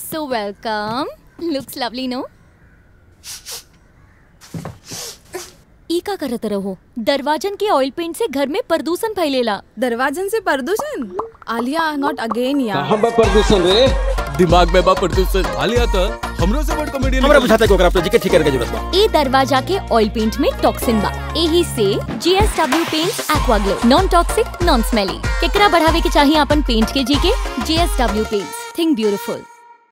सो welcome looks lovely no ई का करत रहो दरवाजन के ऑयल पेंट से घर में प्रदूषण फैलेला दरवाजन से प्रदूषण आलिया नॉट अगेन यार कहाँ बा प्रदूषण रे दिमाग में बा प्रदूषण आलिया तो हमरो से बड़ कॉमेडियन हमरा बुझाता है कि ओकरा प्रोजेक्ट ठीक करे के जरूरत बा ए दरवाजा के ऑयल पेंट में टॉक्सिन बा एही से GSW paint aqua glow non toxic non smelly केकरा बढ़ावे के चाहिए अपन पेंट के जी के जीएसडब्ल्यू पेंट थिंक ब्यूटीफुल